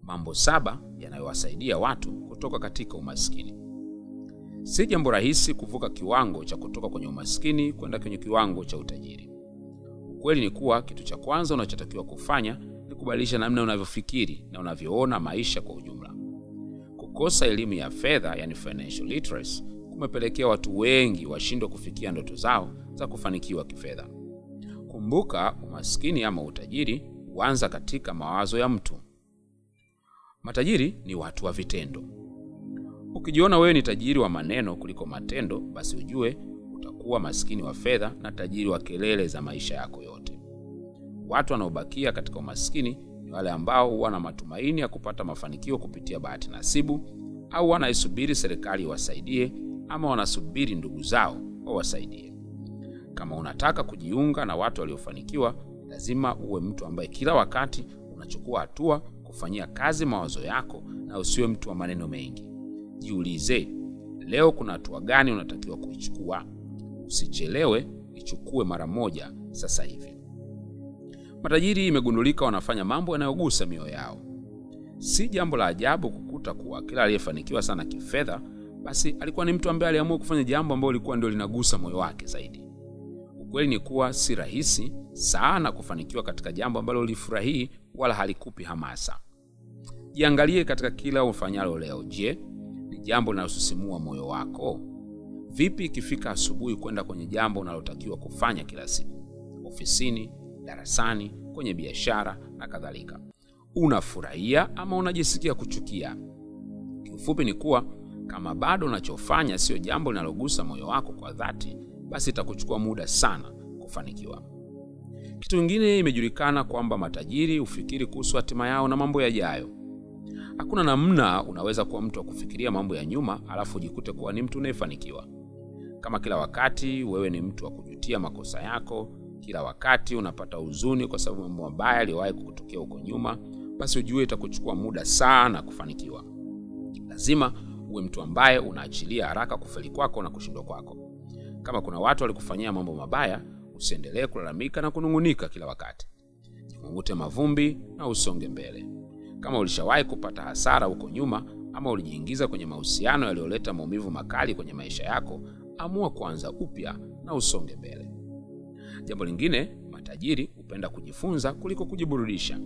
mambo saba yanayowasaidia watu kutoka katika umaskini. Si jambo rahisi kuvuka kiwango cha kutoka kwenye umaskini kwenda kwenye kiwango cha utajiri. Ukweli ni kuwa kitu cha kwanza unachotakiwa kufanya ni kubadilisha namna unavyofikiri na unavyoona maisha kwa ujumla. Kukosa elimu ya fedha, yani financial literacy, kumepelekea watu wengi washindwe kufikia ndoto zao za kufanikiwa kifedha. Kumbuka, umaskini ama utajiri huanza katika mawazo ya mtu. Matajiri ni watu wa vitendo. Ukijiona wewe ni tajiri wa maneno kuliko matendo, basi ujue utakuwa maskini wa fedha na tajiri wa kelele za maisha yako yote. Watu wanaobakia katika umaskini ni wale ambao huwa na matumaini ya kupata mafanikio kupitia bahati nasibu, au wanaisubiri serikali iwasaidie, ama wanasubiri ndugu zao wawasaidie. Kama unataka kujiunga na watu waliofanikiwa, lazima uwe mtu ambaye kila wakati unachukua hatua kufanyia kazi mawazo yako na usiwe mtu wa maneno mengi. Jiulize, leo kuna hatua gani unatakiwa kuichukua? Usichelewe, ichukue mara moja sasa hivi. Matajiri imegundulika wanafanya mambo yanayogusa mioyo yao. Si jambo la ajabu kukuta kuwa kila aliyefanikiwa sana kifedha, basi alikuwa ni mtu ambaye aliamua kufanya jambo ambalo lilikuwa ndio linagusa moyo wake zaidi. Ukweli ni kuwa si rahisi sana kufanikiwa katika jambo ambalo ulifurahii wala halikupi hamasa. Jiangalie katika kila ufanyalo leo. Je, ni jambo linalosisimua moyo wako? Vipi ikifika asubuhi kwenda kwenye jambo unalotakiwa kufanya kila siku, ofisini, darasani, kwenye biashara na kadhalika? Unafurahia ama unajisikia kuchukia? Kiufupi ni kuwa kama bado unachofanya sio jambo linalogusa moyo wako kwa dhati, basi itakuchukua muda sana kufanikiwa. Kitu kingine, imejulikana kwamba matajiri hufikiri kuhusu hatima yao na mambo yajayo. Hakuna namna unaweza kuwa mtu wa kufikiria mambo ya nyuma alafu ujikute kuwa ni mtu unayefanikiwa. Kama kila wakati wewe ni mtu wa kujutia makosa yako, kila wakati unapata huzuni kwa sababu mambo mabaya yaliyowahi kukutokea huko nyuma, basi ujue itakuchukua muda sana kufanikiwa. Lazima uwe mtu ambaye unaachilia haraka kufeli kwako na kushindwa kwako. Kama kuna watu walikufanyia mambo mabaya, usiendelee kulalamika na kunung'unika kila wakati. Jikungute mavumbi na usonge mbele. Kama ulishawahi kupata hasara huko nyuma ama ulijiingiza kwenye mahusiano yaliyoleta maumivu makali kwenye maisha yako, amua kuanza upya na usonge mbele. Jambo lingine, matajiri hupenda kujifunza kuliko kujiburudisha.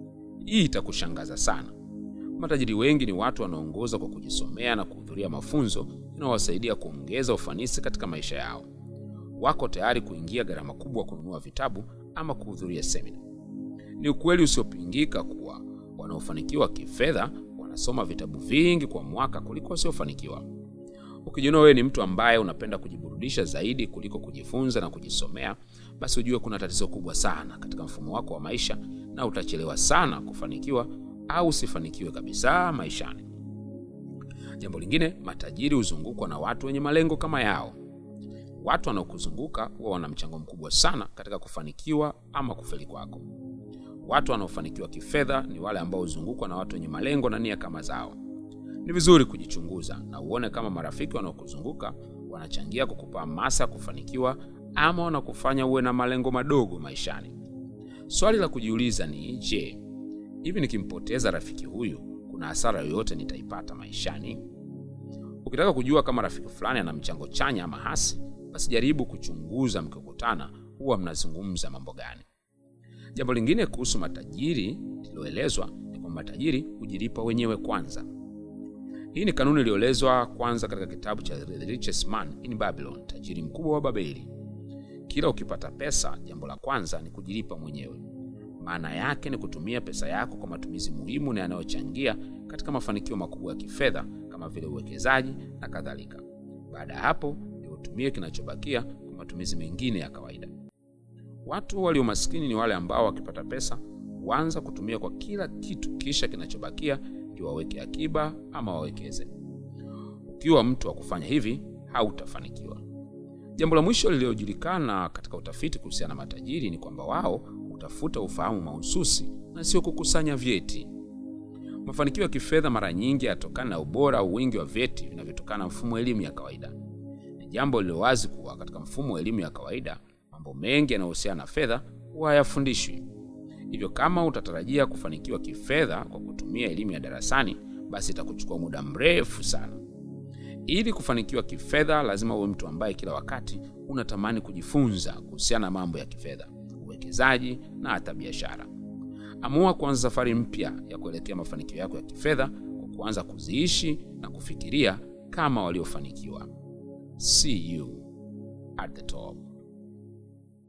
Hii itakushangaza sana. Matajiri wengi ni watu wanaoongoza kwa kujisomea na kuhudhuria mafunzo yanayowasaidia kuongeza ufanisi katika maisha yao. Wako tayari kuingia gharama kubwa kununua vitabu ama kuhudhuria semina. Ni ukweli usiopingika kuwa wanaofanikiwa kifedha wanasoma vitabu vingi kwa mwaka kuliko wasiofanikiwa. Ukijiona wewe ni mtu ambaye unapenda kujiburudisha zaidi kuliko kujifunza na kujisomea, basi ujue kuna tatizo kubwa sana katika mfumo wako wa maisha na utachelewa sana kufanikiwa au usifanikiwe kabisa maishani. Jambo lingine, matajiri huzungukwa na watu wenye malengo kama yao. Watu wanaokuzunguka huwa wana mchango mkubwa sana katika kufanikiwa ama kufeli kwako. Watu wanaofanikiwa kifedha ni wale ambao huzungukwa na watu wenye malengo na nia kama zao. Ni vizuri kujichunguza na uone kama marafiki wanaokuzunguka wanachangia kukupa hamasa ya kufanikiwa ama wanakufanya uwe na malengo madogo maishani. Swali la kujiuliza ni je, hivi nikimpoteza rafiki huyu kuna hasara yoyote nitaipata maishani? Ukitaka kujua kama rafiki fulani ana mchango chanya ama hasi, basi jaribu kuchunguza mkikutana, huwa mnazungumza mambo gani. Jambo lingine kuhusu matajiri lililoelezwa ni kwamba matajiri hujilipa wenyewe kwanza. Hii ni kanuni iliyoelezwa kwanza katika kitabu cha The Richest Man in Babylon, tajiri mkubwa wa Babeli. Kila ukipata pesa, jambo la kwanza ni kujilipa mwenyewe. Maana yake ni kutumia pesa yako kwa matumizi muhimu na yanayochangia katika mafanikio makubwa ya kifedha kama vile uwekezaji na kadhalika. Baada ya hapo, ni utumie kinachobakia kwa matumizi mengine ya kawaida. Watu walio maskini ni wale ambao wakipata pesa huanza kutumia kwa kila kitu, kisha kinachobakia ndio waweke akiba ama wawekeze. Ukiwa mtu wa kufanya hivi, hautafanikiwa. Jambo la mwisho lililojulikana katika utafiti kuhusiana na matajiri ni kwamba wao hutafuta ufahamu mahususi na sio kukusanya vyeti. Mafanikio ya kifedha mara nyingi yatokana na ubora au wingi wa vyeti vinavyotokana na mfumo wa elimu ya kawaida. Ni jambo lililo wazi kuwa katika mfumo wa elimu ya kawaida mambo mengi yanayohusiana na fedha huwa hayafundishwi. Hivyo kama utatarajia kufanikiwa kifedha kwa kutumia elimu ya darasani, basi itakuchukua muda mrefu sana. Ili kufanikiwa kifedha, lazima uwe mtu ambaye kila wakati unatamani kujifunza kuhusiana na mambo ya kifedha, uwekezaji na hata biashara. Amua kuanza safari mpya ya kuelekea mafanikio yako ya kifedha kwa kuanza kuziishi na kufikiria kama waliofanikiwa. See you at the top.